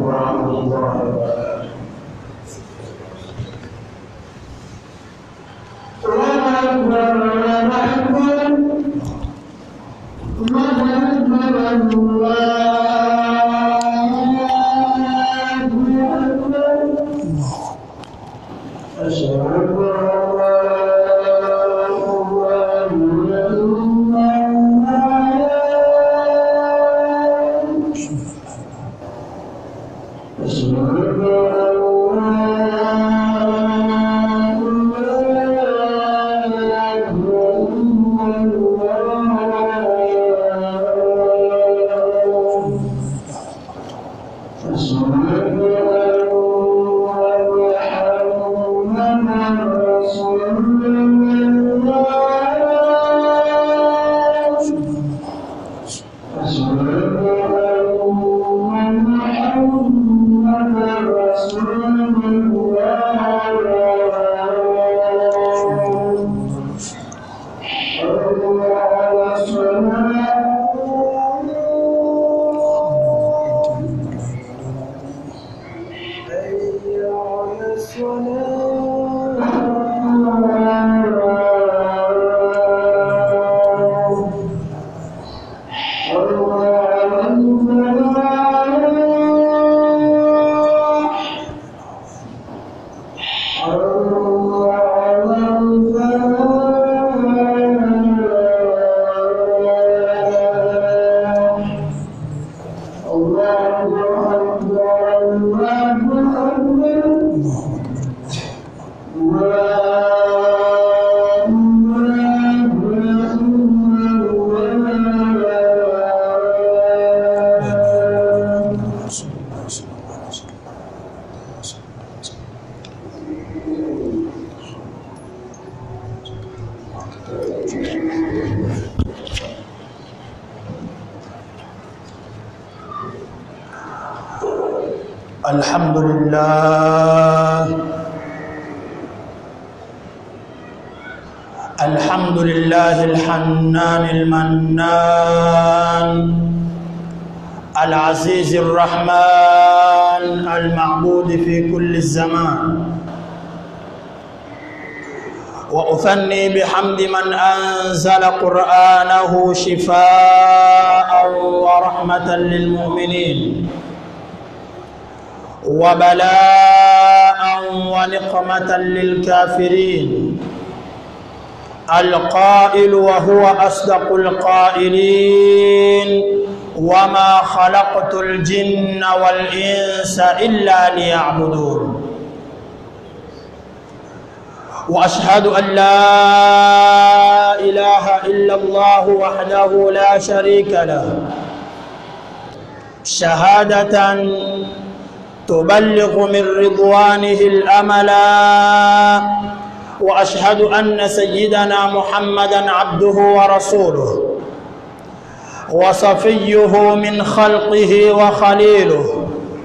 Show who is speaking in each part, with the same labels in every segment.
Speaker 1: ورحمة الله وبركاته الله أكبر الله أكبر الله أكبر الله أكبر أشهد أن لا إله إلا الله أشهد أن لا إله إلا الله
Speaker 2: الحمد لله الحمد لله الحنان المنان العزيز الرحمن المعبود في كل الزمان وأثني بحمد من أنزل قرآنه شفاء ورحمة للمؤمنين وبلاء ونقمة للكافرين القائل وهو أصدق القائلين وما خلقت الجن والإنس إلا ليعبدون وأشهد أن لا إله إلا الله وحده لا شريك له شهادة تبلغ من رضوانه الأملا وأشهد أن سيدنا محمدا عبده ورسوله وصفيه من خلقه وخليله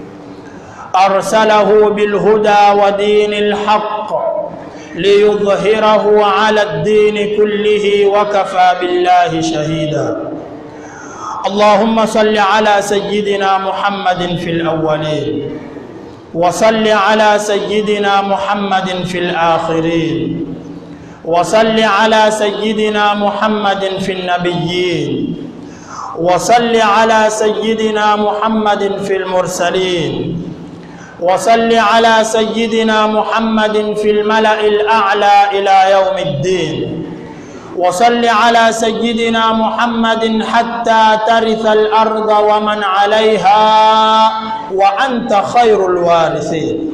Speaker 2: أرسله بالهدى ودين الحق ليظهره على الدين كله وكفى بالله شهيدا اللهم صل على سيدنا محمد في الأولين وصل على سيدنا محمد في الآخرين وصل على سيدنا محمد في النبيين وصل على سيدنا محمد في المرسلين وصل على سيدنا محمد في الملأ الأعلى إلى يوم الدين وصل على سيدنا محمد حتى ترث الأرض ومن عليها وأنت خير الوارثين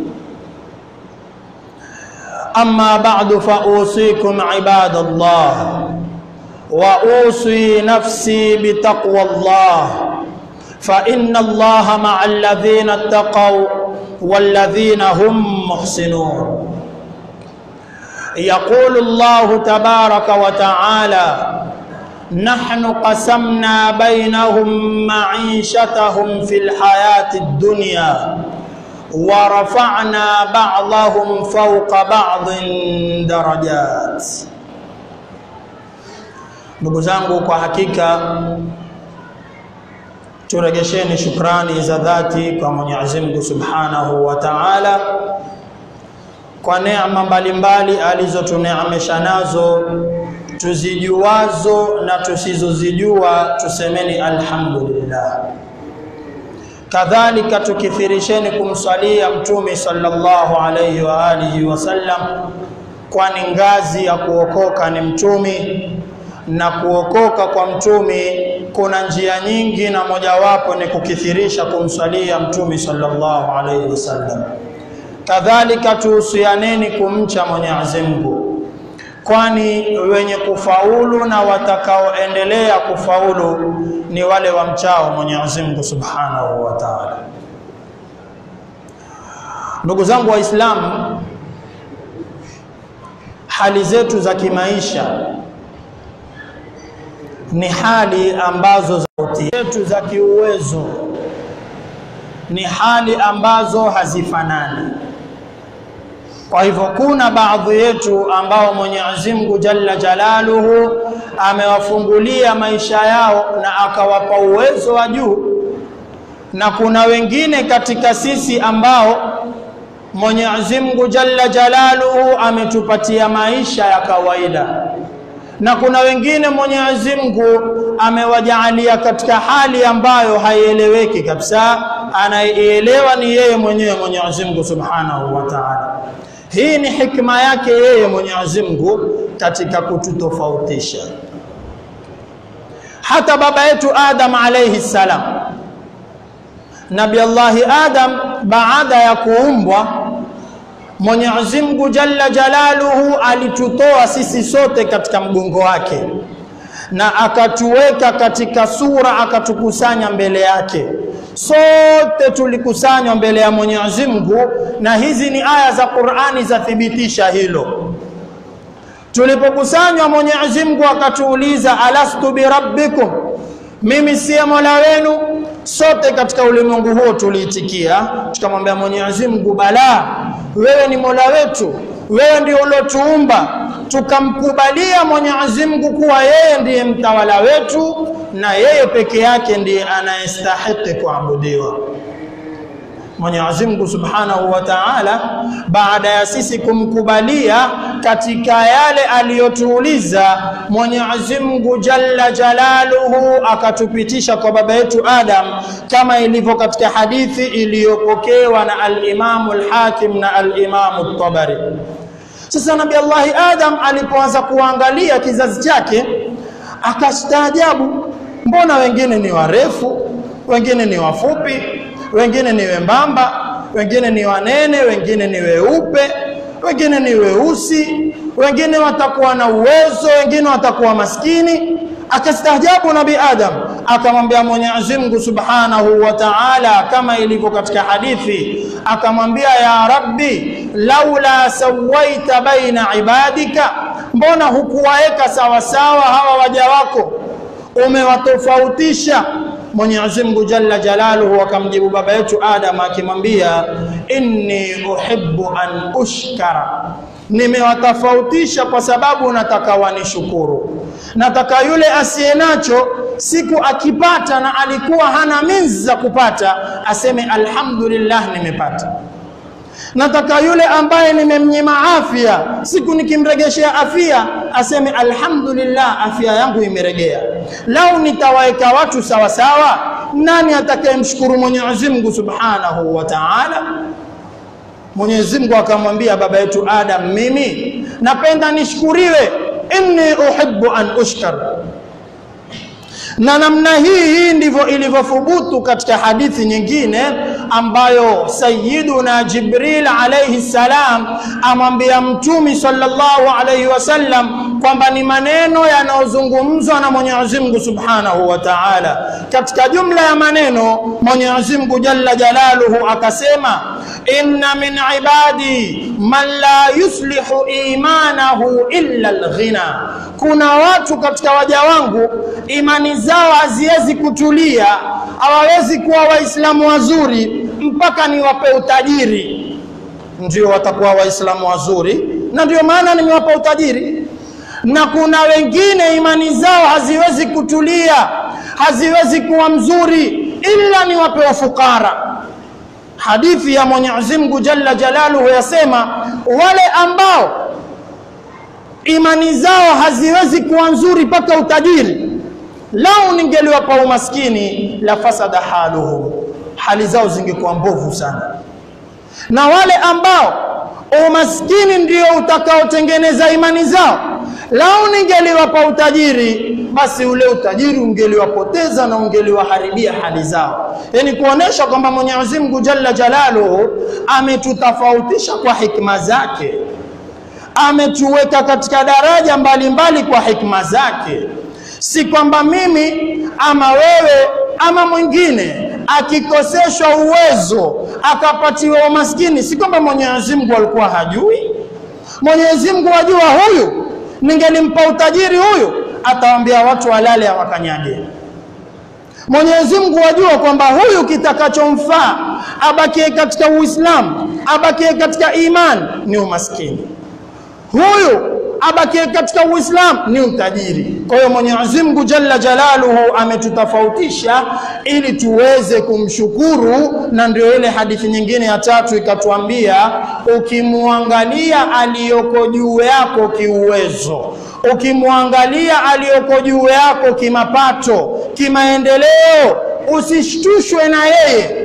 Speaker 2: أما بعد فأوصيكم عباد الله وأوصي نفسي بتقوى الله فإن الله مع الذين اتقوا والذين هم محسنون يقول الله تبارك وتعالى نحن قسمنا بينهم معيشتهم في الحياة الدنيا ورفعنا بعضهم فوق بعض درجات ndugu zangu kwa hakika Turegesheni shukrani za dhati kwa Mwenyezi Mungu Subhanahu wa Ta'ala kwa neema mbalimbali alizotuneemesha nazo tuzijuazo na tusizozijua, tusemeni alhamdulillah. Kadhalika tukithirisheni kumswalia Mtume sallallahu alayhi wa alihi wasallam, kwani ngazi ya kuokoka ni mtumi na kuokoka kwa mtumi kuna njia nyingi, na mojawapo ni kukithirisha kumswalia Mtume sallallahu alayhi wasallam. Kadhalika tuhusianeni kumcha Mwenyezi Mungu, kwani wenye kufaulu na watakaoendelea kufaulu ni wale wamchao Mwenyezi Mungu Subhanahu wa Ta'ala. Ndugu zangu Waislamu, hali zetu za kimaisha ni hali ambazo zetu za kiuwezo ni hali ambazo hazifanani. Kwa hivyo kuna baadhi yetu ambao Mwenyezi Mungu Jalla Jalaluhu amewafungulia maisha yao na akawapa uwezo wa juu, na kuna wengine katika sisi ambao Mwenyezi Mungu Jalla Jalaluhu ametupatia maisha ya kawaida na kuna wengine Mwenyezi Mungu amewajaalia katika hali ambayo haieleweki kabisa, anayeelewa ni yeye mwenyewe Mwenyezi Mungu Subhanahu wa Ta'ala. Hii ni hikma yake yeye Mwenyezi Mungu katika kututofautisha. Hata baba yetu Adam alayhi salam, Nabi Allahi Adam baada ya kuumbwa Mwenyezi Mungu Jalla Jalaluhu alitutoa sisi sote katika mgongo wake na akatuweka katika sura, akatukusanya mbele yake. Sote tulikusanywa mbele ya Mwenyezi Mungu, na hizi ni aya za Qur'ani zathibitisha hilo. Tulipokusanywa, Mwenyezi Mungu akatuuliza, alastu birabbikum, mimi siye mola wenu? Sote katika ulimwengu huo tuliitikia, tukamwambia Mwenyezi Mungu, bala, wewe ni mola wetu, wewe ndio uliotuumba. Tukamkubalia Mwenyezi Mungu kuwa yeye ndiye mtawala wetu na yeye peke yake ndiye anayestahiki kuabudiwa. Mwenyezi Mungu Subhanahu wa Ta'ala, baada ya sisi kumkubalia katika yale aliyotuuliza, Mwenyezi Mungu Jalla Jalaluhu akatupitisha kwa baba yetu Adam, kama ilivyo katika hadithi iliyopokewa na al-Imamu al-Hakim na al-Imamu at-Tabari. Sasa Nabii Allahi Adam alipoanza kuangalia kizazi chake akastaajabu, mbona wengine ni warefu, wengine ni wafupi wengine ni wembamba, wengine ni wanene, wengine ni weupe, wengine ni weusi, wengine watakuwa na uwezo, wengine watakuwa maskini. Akastaajabu Nabii Adam, akamwambia Mwenyezi Mungu Subhanahu wa Ta'ala, kama ilivyo katika hadithi, akamwambia ya Rabbi, laula sawaita baina ibadika, mbona hukuwaeka sawasawa hawa waja wako, umewatofautisha Mwenyezi Mungu Jalla Jalaluhu akamjibu baba yetu Adam akimwambia, inni uhibbu an ushkara, nimewatofautisha kwa sababu nataka wanishukuru. Nataka yule asiye nacho siku akipata na alikuwa hana minzi za kupata aseme alhamdulillah, nimepata. Nataka yule ambaye nimemnyima afya, siku nikimregeshea afya aseme alhamdulillah, afya yangu imeregea. Lau nitawaweka watu sawa sawa, nani atakayemshukuru Mwenyezi Mungu Subhanahu wa Ta'ala? Mwenyezi Mungu akamwambia baba yetu Adam, mimi napenda nishukuriwe, inni uhibbu an ushkar na namna hii hii ndivyo ilivyothubutu katika hadithi nyingine ambayo Sayyiduna Jibril alayhi salam amwambia Mtume sallallahu alayhi wasallam kwamba ni maneno yanayozungumzwa na Mwenyezi Mungu Subhanahu wa Ta'ala. Katika jumla ya maneno Mwenyezi Mungu Jalla Jalaluhu akasema, inna min ibadi man la yuslihu imanahu illa alghina, kuna watu katika waja wangu imani zao haziwezi kutulia, hawawezi kuwa waislamu wazuri mpaka niwape utajiri, ndio watakuwa waislamu wazuri, na ndio maana nimewapa utajiri. Na kuna wengine imani zao haziwezi kutulia, haziwezi kuwa mzuri illa niwape wafukara. Hadithi ya Mwenyezi Mungu Jalla Jalaluhu yasema wale ambao imani zao haziwezi kuwa nzuri mpaka utajiri, lau ningeliwapa umaskini la fasada haluhum, hali zao zingekuwa mbovu sana. Na wale ambao umaskini ndio utakaotengeneza imani zao, lau ningeliwapa utajiri, basi ule utajiri ungeliwapoteza na ungeliwaharibia hali zao. Yani kuonesha kwamba Mwenyezi Mungu Jalla Jalaluhu ametutofautisha kwa hikma zake ametuweka katika daraja mbalimbali mbali kwa hikma zake, si kwamba mimi ama wewe ama mwingine akikoseshwa uwezo akapatiwa umaskini, si kwamba Mwenyezi Mungu alikuwa hajui. Mwenyezi Mungu ajua huyu, ningelimpa utajiri huyu, atawaambia watu walale hawakanyage. Mwenyezi Mungu ajua kwamba huyu kitakachomfaa abakie katika Uislamu, abakie katika imani ni umaskini huyu abakie katika Uislamu ni utajiri. Kwa hiyo Mwenyezi Mungu Jalla Jalaluhu ametutofautisha ili tuweze kumshukuru, na ndio ile hadithi nyingine ya tatu ikatuambia, ukimwangalia aliyoko juu yako kiuwezo, ukimwangalia aliyoko juu yako kimapato, kimaendeleo, usishtushwe na yeye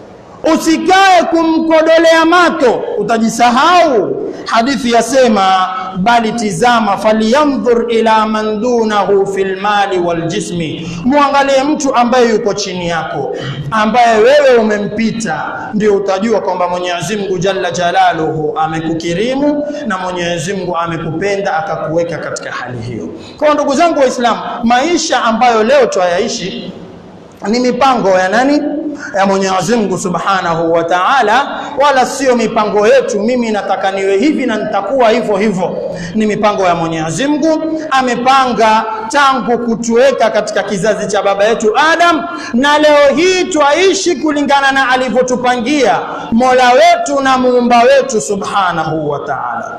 Speaker 2: usikae kumkodolea mato, utajisahau. Hadithi yasema, bali tizama, falyandhur ila man dunahu fil mali wal jismi, muangalie mtu ambaye yuko chini yako, ambaye wewe umempita, ndio utajua kwamba Mwenyezi Mungu Jalla Jalaluhu amekukirimu na Mwenyezi Mungu amekupenda akakuweka katika hali hiyo. Kwa ndugu zangu Waislamu, maisha ambayo leo twayaishi ni mipango ya nani? Ya Mwenyezi Mungu Subhanahu wa Ta'ala, wala sio mipango yetu. Mimi nataka niwe hivi na nitakuwa hivyo hivyo. Ni mipango ya Mwenyezi Mungu, amepanga tangu kutuweka katika kizazi cha baba yetu Adam, na leo hii twaishi kulingana na alivyotupangia Mola wetu na muumba wetu Subhanahu wa Ta'ala.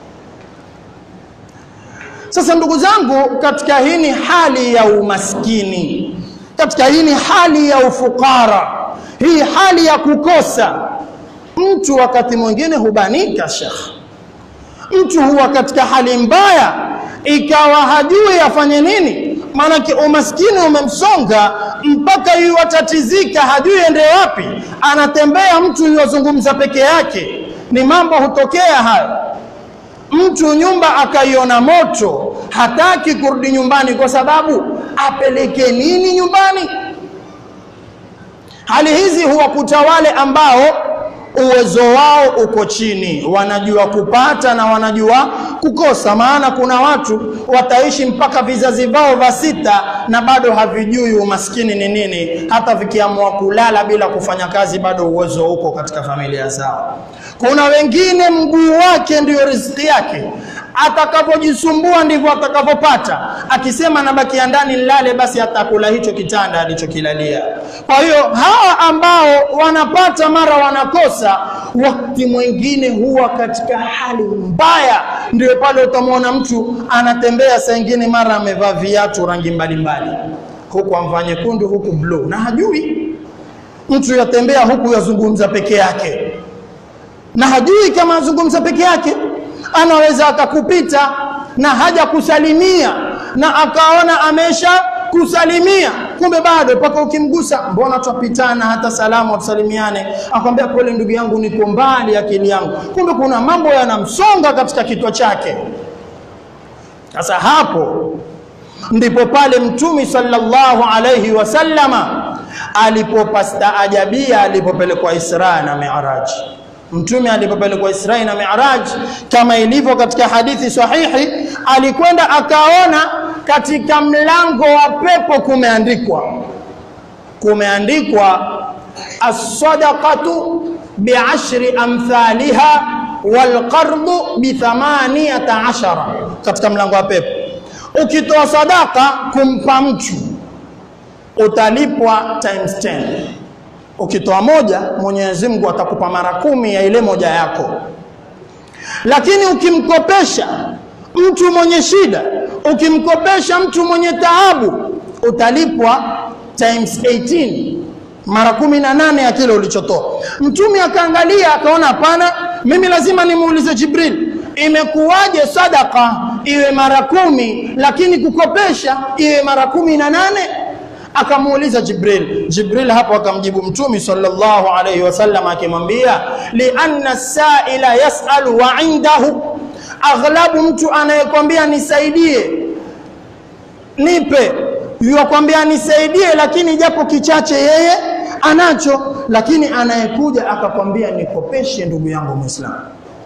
Speaker 2: Sasa ndugu zangu, katika hii ni hali ya umaskini katika hii ni hali ya ufukara, hii hali ya kukosa. Mtu wakati mwingine hubanika, shekh, mtu huwa katika hali mbaya, ikawa hajui afanye nini, maanake umaskini umemsonga mpaka yuwatatizika, hajui ende wapi, anatembea mtu yuwazungumza peke yake. Ni mambo hutokea hayo. Mtu nyumba akaiona moto, hataki kurudi nyumbani kwa sababu apeleke nini nyumbani? Hali hizi huwakuta wale ambao uwezo wao uko chini, wanajua kupata na wanajua kukosa. Maana kuna watu wataishi mpaka vizazi vao vya sita na bado havijui umaskini ni nini, hata vikiamua kulala bila kufanya kazi, bado uwezo uko katika familia zao. Kuna wengine mguu wake ndio riziki yake, atakavyojisumbua ndivyo atakavyopata. Akisema nabakia ndani nilale, basi atakula hicho kitanda alichokilalia. Kwa hiyo hawa ambao wanapata mara wanakosa, wakati mwingine huwa katika hali mbaya. Ndio pale utamwona mtu anatembea saa ingine, mara amevaa viatu rangi mbalimbali, huku amvaa nyekundu, huku bluu, na hajui. Mtu yatembea huku yazungumza peke yake na hajui kama azungumza peke yake, anaweza akakupita na haja kusalimia na akaona amesha kusalimia, kumbe bado mpaka ukimgusa, mbona twapitana hata salamu tusalimiane, akwambia pole ndugu yangu, niko mbali akili yangu, kumbe kuna mambo yanamsonga katika kichwa chake. Sasa hapo ndipo pale Mtume sallallahu alayhi wasallama alipopastaajabia alipopelekwa Isra na Mi'raj. Mtume alipopelekwa Isra na Mi'raj, kama ilivyo katika hadithi sahihi, alikwenda akaona katika mlango wa pepo kumeandikwa kumeandikwa as-sadaqatu bi'ashri amthaliha wal qardu bi thamaniyata ashara, katika mlango wa pepo. Ukitoa sadaka kumpa mtu utalipwa times 10 ukitoa moja Mwenyezi Mungu atakupa mara kumi ya ile moja yako, lakini ukimkopesha mtu mwenye shida, ukimkopesha mtu mwenye taabu utalipwa times 18 mara kumi na nane ya kile ulichotoa. Mtume akaangalia akaona, hapana, mimi lazima nimuulize Jibril, imekuwaje sadaka iwe mara kumi lakini kukopesha iwe mara kumi na nane? Akamuuliza Jibril. Jibril hapo akamjibu Mtume sallallahu alayhi wasallam akimwambia, lianna saila yasalu wa indahu, aghlabu mtu anayekwambia nisaidie, nipe yuwakwambia nisaidie, lakini japo kichache yeye anacho, lakini anayekuja akakwambia nikopeshe, ndugu yangu Muislamu.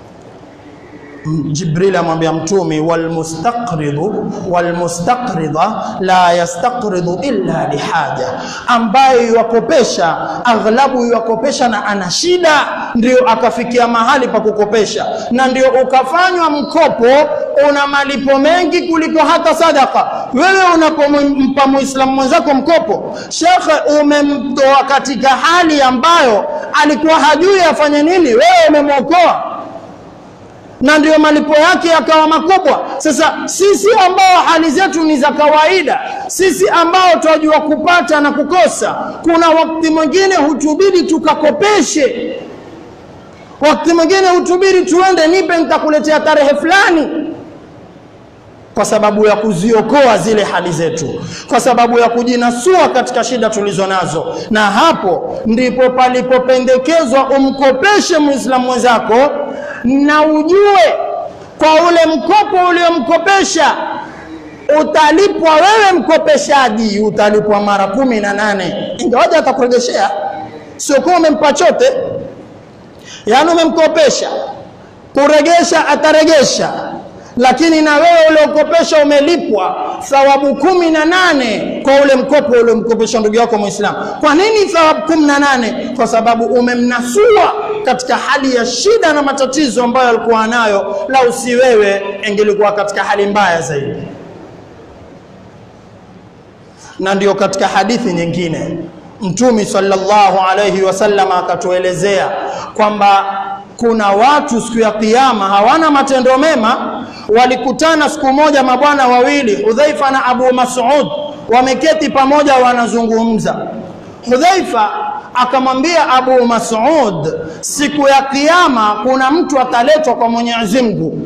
Speaker 2: Jibril amwambia Mtume, walmustaqridu walmustaqrida la yastaqridu illa lihaja, ambaye yuwakopesha aghlabu yuwakopesha na ana shida, ndio akafikia mahali pa kukopesha, na ndio ukafanywa mkopo una malipo mengi kuliko hata sadaka. Wewe unapompa muislamu mwenzako mkopo, shekhe, umemtoa katika hali ambayo alikuwa hajui afanye nini, wewe umemwokoa na ndio malipo yake yakawa makubwa. Sasa sisi ambao hali zetu ni za kawaida, sisi ambao tunajua kupata na kukosa, kuna wakati mwingine hutubidi tukakopeshe, wakati mwingine hutubidi tuende, nipe nitakuletea tarehe fulani, kwa sababu ya kuziokoa zile hali zetu, kwa sababu ya kujinasua katika shida tulizo nazo. Na hapo ndipo palipopendekezwa umkopeshe muislamu mwenzako na ujue kwa ule mkopo uliomkopesha utalipwa wewe mkopeshaji, utalipwa mara kumi na nane ingawaje atakurejeshea, sio kuwa umempa chote. Yaani umemkopesha kuregesha, ataregesha, lakini na wewe uliokopesha umelipwa thawabu kumi na nane kwa ule mkopo uliomkopesha ndugu yako Muislamu. Kwa nini thawabu kumi na nane? Kwa sababu umemnasua katika hali ya shida na matatizo ambayo alikuwa nayo, lau si wewe ingelikuwa katika hali mbaya zaidi. Na ndio katika hadithi nyingine Mtume sallallahu alayhi wasallam akatuelezea kwamba kuna watu siku ya Kiyama hawana matendo mema. Walikutana siku moja mabwana wawili, Hudhaifa na Abu Mas'ud, wameketi pamoja wanazungumza. Hudhaifa akamwambia Abu Mas'ud, siku ya Kiyama kuna mtu ataletwa kwa Mwenyezi Mungu.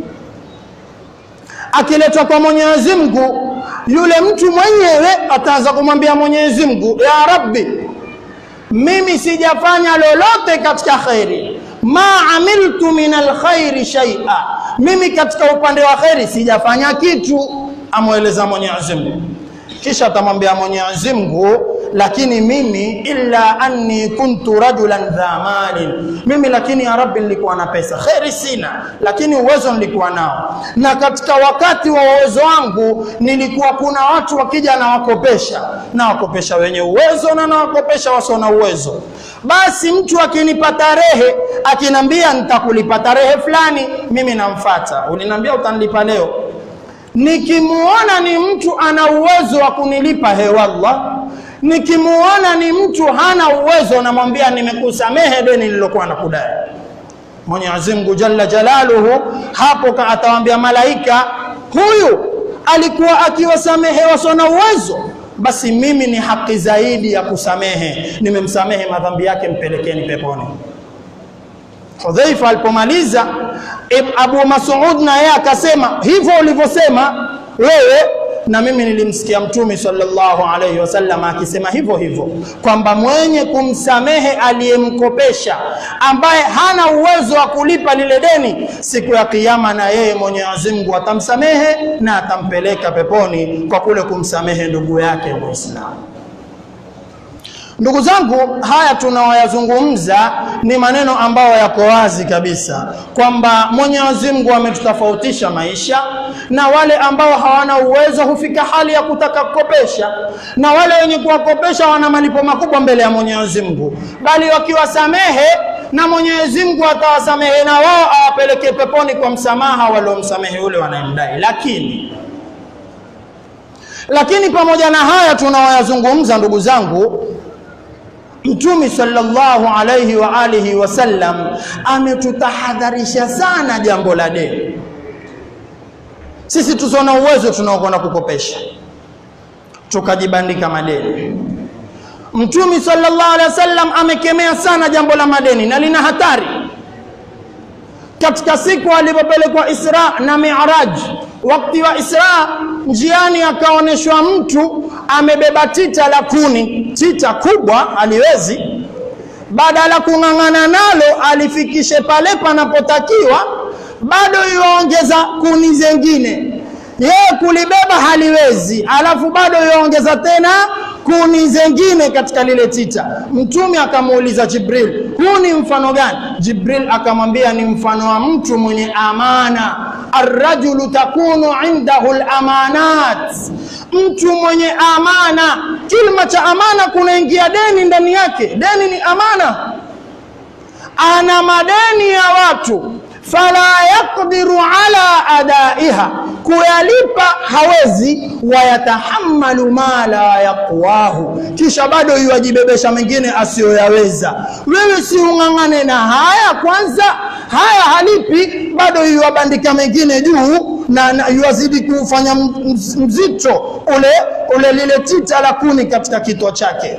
Speaker 2: Akiletwa kwa Mwenyezi Mungu, yule mtu mwenyewe ataanza kumwambia Mwenyezi Mungu, ya Rabbi, mimi sijafanya lolote katika khairi ma amiltu min alkhairi shay'a, mimi katika upande wa khairi sijafanya kitu. Amweleza Mwenyezi Mungu, kisha atamwambia Mwenyezi Mungu, lakini mimi illa anni kuntu rajulan dha malin, mimi lakini ya Rabbi nilikuwa na pesa, khairi sina, lakini uwezo nilikuwa nao, na katika wakati wa uwezo wangu nilikuwa kuna watu wakija na wakopesha na wakopesha wenye uwezo na nawakopesha wasio na uwezo basi mtu akinipa tarehe akinambia nitakulipa tarehe fulani, mimi namfata, uliniambia utanilipa leo. Nikimuona ni mtu ana uwezo wa kunilipa, he wallah. Nikimuona ni mtu hana uwezo, namwambia nimekusamehe deni nililokuwa nakudai. Mwenyezi Mungu jalla jalaluhu hapo atawaambia malaika, huyu alikuwa akiwasamehe wasio na uwezo basi mimi ni haki zaidi ya kusamehe, nimemsamehe madhambi yake, mpelekeni peponi. Hudhaifa alipomaliza, Abu Mas'ud na yeye akasema hivyo ulivyosema wewe, na mimi nilimsikia Mtume sallallahu alaihi wasallam akisema hivyo hivyo kwamba mwenye kumsamehe aliyemkopesha ambaye hana uwezo wa kulipa lile deni, siku ya Kiyama na yeye Mwenyezi Mungu atamsamehe na atampeleka peponi kwa kule kumsamehe ndugu yake Muislamu. Ndugu zangu, haya tunaoyazungumza ni maneno ambayo yako wazi kabisa kwamba Mwenyezi Mungu ametutofautisha maisha, na wale ambao hawana uwezo hufika hali ya kutaka kukopesha, na wale wenye kuwakopesha wana malipo makubwa mbele ya Mwenyezi Mungu, bali wakiwasamehe na Mwenyezi Mungu atawasamehe na wao awapeleke peponi kwa msamaha waliomsamehe yule wanayemdai. Lakini lakini pamoja na haya tunaoyazungumza, ndugu zangu, Mtume sallallahu alayhi wa alihi wasallam ametutahadharisha sana jambo la deni. Sisi tusona uwezo tunaokwenda kukopesha tukajibandika madeni. Mtume sallallahu alaihi wasallam amekemea sana jambo la madeni na lina hatari. Katika siku alipopelekwa Isra na Mi'raj, wakati wa Isra, njiani akaonyeshwa mtu amebeba tita la kuni, tita kubwa aliwezi, badala kung'ang'ana nalo alifikishe pale panapotakiwa, bado yuongeza kuni zengine yeye kulibeba haliwezi, alafu bado yaongeza tena kuni zengine katika lile tita. Mtume akamuuliza Jibril, huu ni mfano gani? Jibril akamwambia ni mfano wa mtu mwenye amana, arrajulu takunu indahu lamanat, mtu mwenye amana. Kilima cha amana kunaingia deni ndani yake. Deni ni amana, ana madeni ya watu fala yaqdiru ala adaiha, kuyalipa hawezi. Wayatahamalu ma la yaqwahu, kisha bado yuwajibebesha mengine asiyoyaweza. Wewe si ung'ang'ane na haya kwanza, haya halipi, bado yuwabandika mengine juu na, na yuwazidi kufanya mzito ule ule lile tita la kuni katika kitwa chake,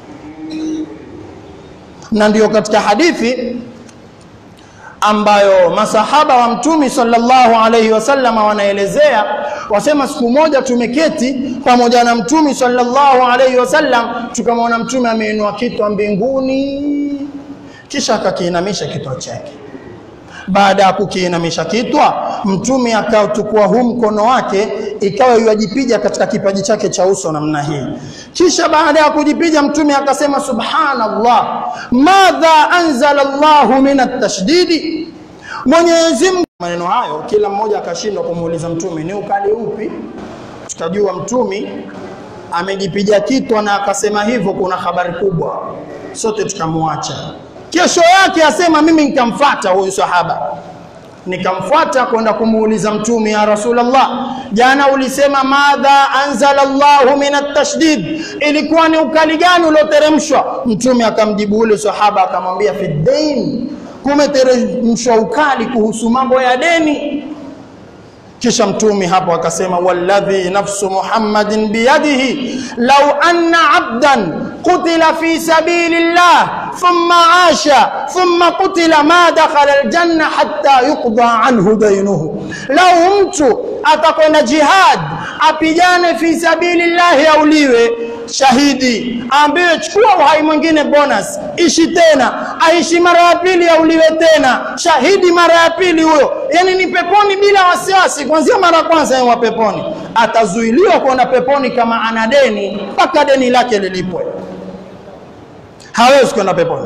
Speaker 2: na ndiyo katika hadithi ambayo masahaba wa mtumi sallallahu alaihi wasallam wanaelezea, wasema siku moja tumeketi pamoja na mtumi sallallahu alaihi wasallam, tukamwona mtume ameinua kitwa mbinguni, kisha akakiinamisha kitwa chake. Baada ya kukiinamisha kitwa, mtume akachukua huu mkono wake, ikawa yuajipiga katika kipaji chake cha uso namna hii. Kisha baada ya kujipiga, mtume akasema subhanallah, madha anzala Allahu min at-tashdidi, Mwenyezi Mungu. Maneno hayo kila mmoja akashindwa kumuuliza mtume ni ukali upi. Tukajua mtume amejipiga kitwa na akasema hivyo, kuna habari kubwa, sote tukamwacha. Kesho yake asema mimi nikamfuata huyu sahaba, nikamfuata kwenda kumuuliza mtume, ya Rasulullah, jana ulisema madha anzala Allahu min at-tashdid, ilikuwa ni ukali gani ulioteremshwa? Mtume akamjibu ule sahaba akamwambia, fi dain, kumeteremshwa ukali kuhusu mambo ya deni. Kisha mtume hapo akasema, walladhi nafsu Muhammadin biyadihi law anna abdan qutila fi sabilillah thumma asha thumma qutila ma dakhala aljanna hatta yuqda anhu dainuhu, lau mtu atakwenda jihad apigane fi sabilillahi, auliwe shahidi, aambiwe chukua uhai mwingine bonus, ishi tena, aishi mara ya pili, auliwe tena shahidi mara ya pili, huyo yani ni peponi bila wasiwasi, kuanzia mara ya kwanza yeye wa peponi. Atazuiliwa kwenda peponi kama ana deni mpaka deni lake lilipwe, hawezi kwenda peponi.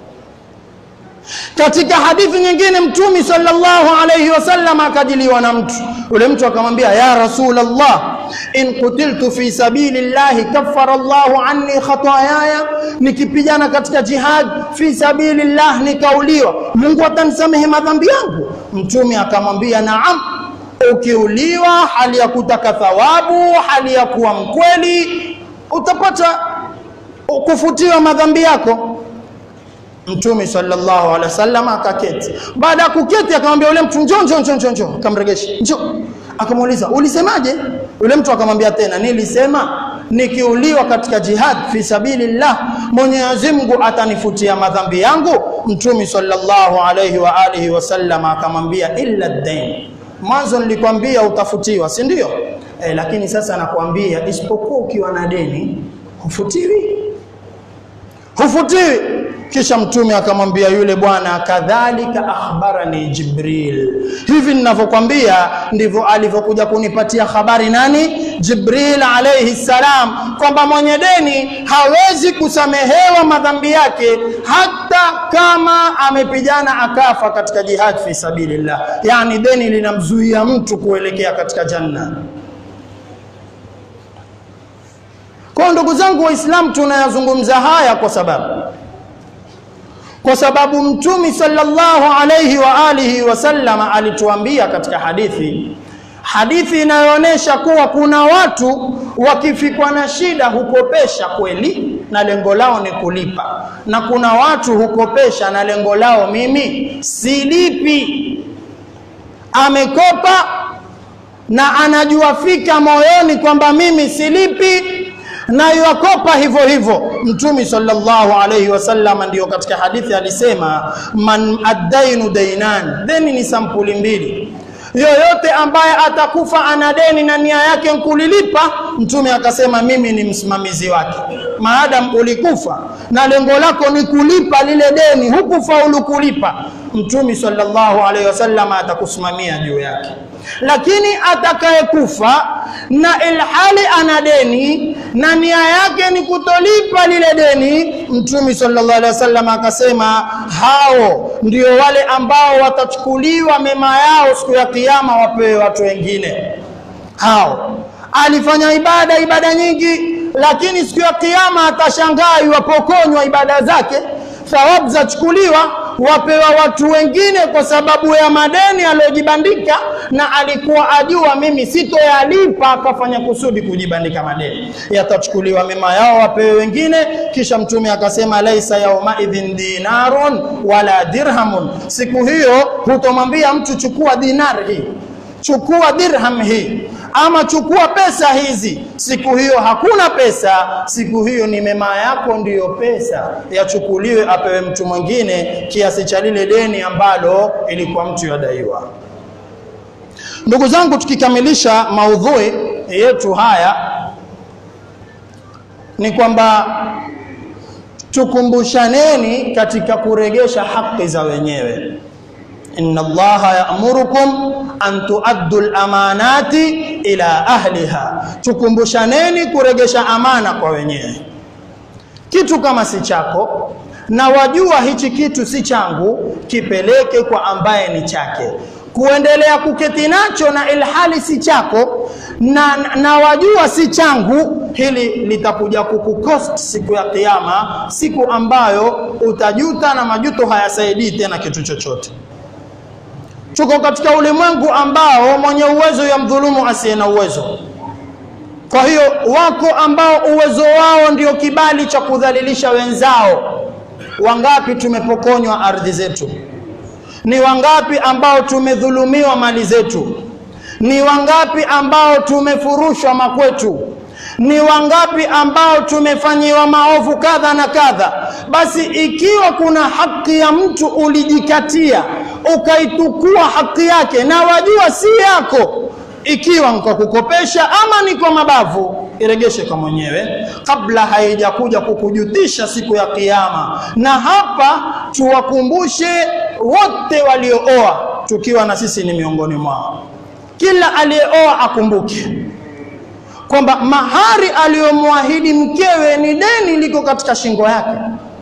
Speaker 2: Katika hadithi nyingine Mtume sallallahu alayhi wasallam akajiliwa na mtu yule, mtu akamwambia ya Rasulullah, in qutiltu fi sabilillahi kaffara Allahu anni khatayaya, nikipigana katika jihad fi sabilillah nikauliwa, Mungu atanisamehe madhambi yangu? Mtume akamwambia naam, ukiuliwa hali ya kutaka thawabu, hali ya kuwa mkweli, utapata kufutiwa madhambi yako. Mtume sallallahu alaihi wasallam akaketi. Baada ya kuketi, akamwambia yule mtu njoo, njoo, njoo, njoo, akamregesha njoo. Akamuuliza ulisemaje? Yule mtu akamwambia tena, nilisema nikiuliwa katika jihad fi sabilillah Mwenyezi Mungu atanifutia madhambi yangu. Mtume sallallahu alaihi wa alihi wasallam akamwambia illa dain, mwanzo nilikwambia utafutiwa, si ndio? Eh, lakini sasa nakwambia isipokuwa ukiwa na deni hufutiwi, hufutiwi. Kisha mtume akamwambia yule bwana, kadhalika akhbarani Jibril, hivi ninavyokwambia ndivyo alivyokuja kunipatia habari nani? Jibril alayhi salam, kwamba mwenye deni hawezi kusamehewa madhambi yake hata kama amepigana akafa katika jihad fi sabilillah, yani deni linamzuia mtu kuelekea katika janna. Kwa ndugu zangu Waislamu, tunayazungumza haya kwa sababu kwa sababu Mtume sallallahu alayhi wa alihi wasallam alituambia katika hadithi, hadithi inayoonyesha kuwa kuna watu wakifikwa na shida hukopesha kweli na lengo lao ni kulipa, na kuna watu hukopesha na lengo lao mimi silipi. Amekopa na anajua fika moyoni kwamba mimi silipi, na yakopa hivyo hivyo. Mtume sallallahu alayhi wasallam ndiyo katika hadithi alisema, man addainu dainan, deni ni sampuli mbili yoyote ambaye atakufa ana deni na nia yake kulilipa, mtume akasema mimi ni msimamizi wake. Maadam ulikufa na lengo lako ni kulipa lile deni, hukufaulu kulipa, mtume sallallahu alaihi wasallam atakusimamia juu yake. Lakini atakayekufa na ilhali ana deni na nia yake ni kutolipa lile deni, mtume sallallahu alaihi wasallam akasema hao ndio wale ambao watachukuliwa mema yao siku ya kiyama wapewe watu wengine. Hao alifanya ibada ibada nyingi, lakini siku ya kiyama atashangaa iwapokonywa ibada zake, thawabu zachukuliwa wapewa watu wengine kwa sababu ya madeni aliyojibandika, na alikuwa ajua mimi sitoyalipa, akafanya kusudi kujibandika madeni. Yatachukuliwa mema yao wapewe wengine. Kisha Mtume akasema, laisa yaumaidhin dinarun wala dirhamun, siku hiyo hutomwambia mtu chukua dinar hii chukua dirham hii ama chukua pesa hizi. Siku hiyo hakuna pesa, siku hiyo ni mema yako ndiyo pesa yachukuliwe, apewe mtu mwingine kiasi cha lile deni ambalo ilikuwa mtu yadaiwa. Ndugu zangu, tukikamilisha maudhui yetu haya ni kwamba tukumbushaneni katika kuregesha haki za wenyewe. Inna Allaha ya'murukum an tuaddu al-amanati ila ahliha, tukumbushaneni kuregesha amana kwa wenyewe. Kitu kama si chako na wajua hichi kitu si changu, kipeleke kwa ambaye ni chake. Kuendelea kuketi nacho na ilhali si chako na, na wajua si changu, hili litakuja kukukost siku ya Kiyama, siku ambayo utajuta na majuto hayasaidii tena kitu chochote. Tuko katika ulimwengu ambao mwenye uwezo ya mdhulumu asiye na uwezo. Kwa hiyo wako ambao uwezo wao ndio kibali cha kudhalilisha wenzao. Wangapi tumepokonywa ardhi zetu? Ni wangapi ambao tumedhulumiwa mali zetu? Ni wangapi ambao tumefurushwa makwetu? Ni wangapi ambao tumefanyiwa maovu kadha na kadha? Basi ikiwa kuna haki ya mtu ulijikatia ukaitukua haki yake na wajua si yako, ikiwa ni kwa kukopesha ama ni kwa mabavu, iregeshe kwa mwenyewe kabla haijakuja kukujutisha siku ya Kiyama. Na hapa tuwakumbushe wote waliooa, tukiwa na sisi ni miongoni mwao, kila aliyeoa akumbuke kwamba mahari aliyomwahidi mkewe ni deni liko katika shingo yake.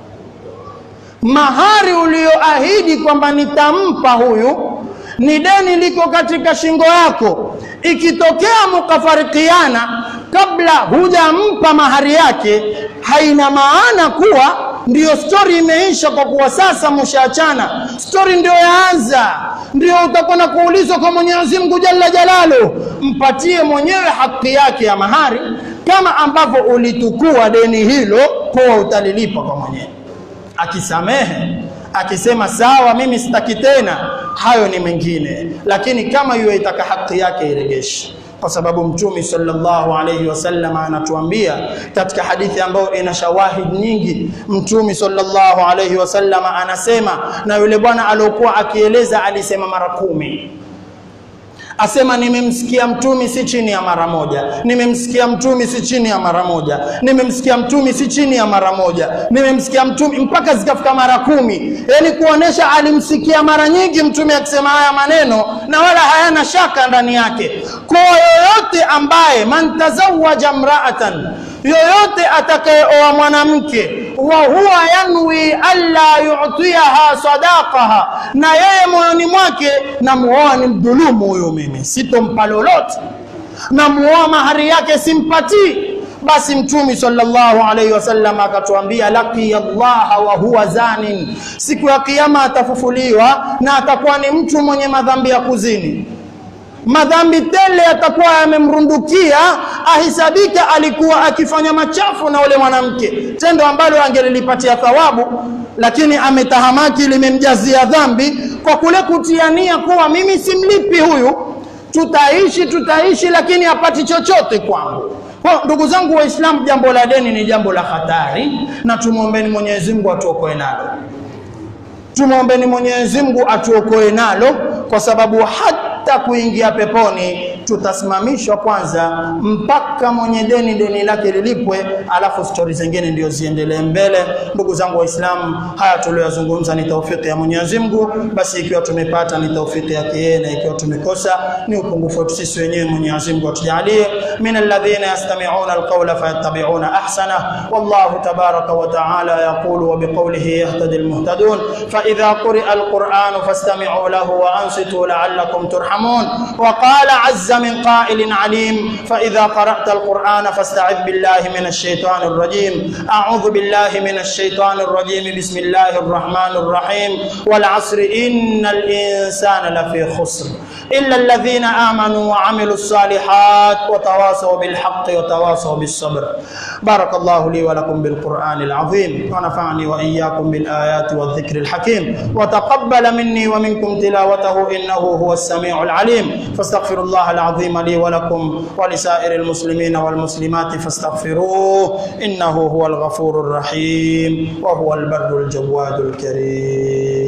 Speaker 2: Mahari ulioahidi kwamba nitampa huyu ni deni liko katika shingo yako. Ikitokea mukafarikiana kabla hujampa mahari yake, haina maana kuwa ndiyo stori imeisha, kwa kuwa sasa mshaachana. Stori ndio yaanza, ndio utakwenda kuulizwa kwa Mwenyezi Mungu Jalla Jalalu. Mpatie mwenyewe haki yake ya mahari, kama ambavyo ulitukua deni hilo, kuwa utalilipa kwa mwenyewe. Akisamehe akisema sawa, mimi sitaki tena, hayo ni mengine, lakini kama yeye itaka haki yake iregeshe kwa sababu Mtume sallallahu alayhi wasallam anatuambia katika hadithi ambayo ina shawahid nyingi. Mtume sallallahu alayhi wasallam anasema, na yule bwana aliokuwa akieleza alisema mara kumi asema nimemsikia mtumi si chini ya mara moja, nimemsikia mtumi si chini ya mara moja, nimemsikia mtumi si chini ya mara moja, nimemsikia mtumi mpaka zikafika mara kumi. Yani kuonesha alimsikia mara nyingi mtume akisema haya maneno na wala hayana shaka ndani yake. Kwa yoyote ambaye man tazawaja mraatan, yoyote atakayeoa mwanamke wa huwa yanwi alla yu'tiyaha sadaqaha, na yeye moyoni mwake namuoa ni mdhulumu huyo, mimi sitompa lolote, namuoa mahari yake simpatii. Basi Mtume sallallahu alaihi wasallam akatuambia, laqiya Allaha wa huwa zanin, siku ya Kiyama atafufuliwa na atakuwa ni mtu mwenye madhambi ya kuzini madhambi tele yatakuwa yamemrundukia, ahisabika alikuwa akifanya machafu na ule mwanamke, tendo ambalo angelilipatia thawabu, lakini ametahamaki, limemjazia dhambi kwa kule kutiania kuwa mimi simlipi huyu, tutaishi tutaishi, lakini hapati chochote kwangu. Kwa ndugu zangu Waislamu, jambo la deni ni jambo la hatari, na tumwombeni Mwenyezi Mungu atuokoe nalo. Tumwombeni Mwenyezi Mungu atuokoe nalo, kwa sababu hata kuingia peponi tutasimamishwa kwanza mpaka mwenye deni deni lake lilipwe, alafu stori zingine ndio ziendelee mbele. Ndugu zangu Waislamu, haya tuliyozungumza ni taufiki ya Mwenyezi Mungu. Basi ikiwa tumepata ni taufiki yake yeye, na ikiwa tumekosa ni upungufu wetu sisi wenyewe. Mwenyezi Mungu atujalie min alladhina yastami'una alqawla fayattabi'una ahsana. Wallahu tabaraka wa ta'ala yaqulu wa biqawlihi yahtadi almuhtadun fa idha quri'a alqur'anu fastami'u lahu wa ansitu la'allakum turhamun wa qala 'azza من قائل عليم فإذا قرأت القرآن فاستعذ بالله من الشيطان الرجيم أعوذ بالله من الشيطان الرجيم بسم الله الرحمن الرحيم والعصر إن الإنسان لفي خسر إلا الذين آمنوا وعملوا الصالحات وتواصوا بالحق وتواصوا بالصبر بارك الله لي ولكم بالقرآن العظيم ونفعني وإياكم بالآيات والذكر الحكيم وتقبل مني ومنكم تلاوته إنه هو السميع العليم فاستغفر الله العظيم لي ولكم ولسائر المسلمين والمسلمات فاستغفروه إنه هو الغفور الرحيم وهو البر الجواد الكريم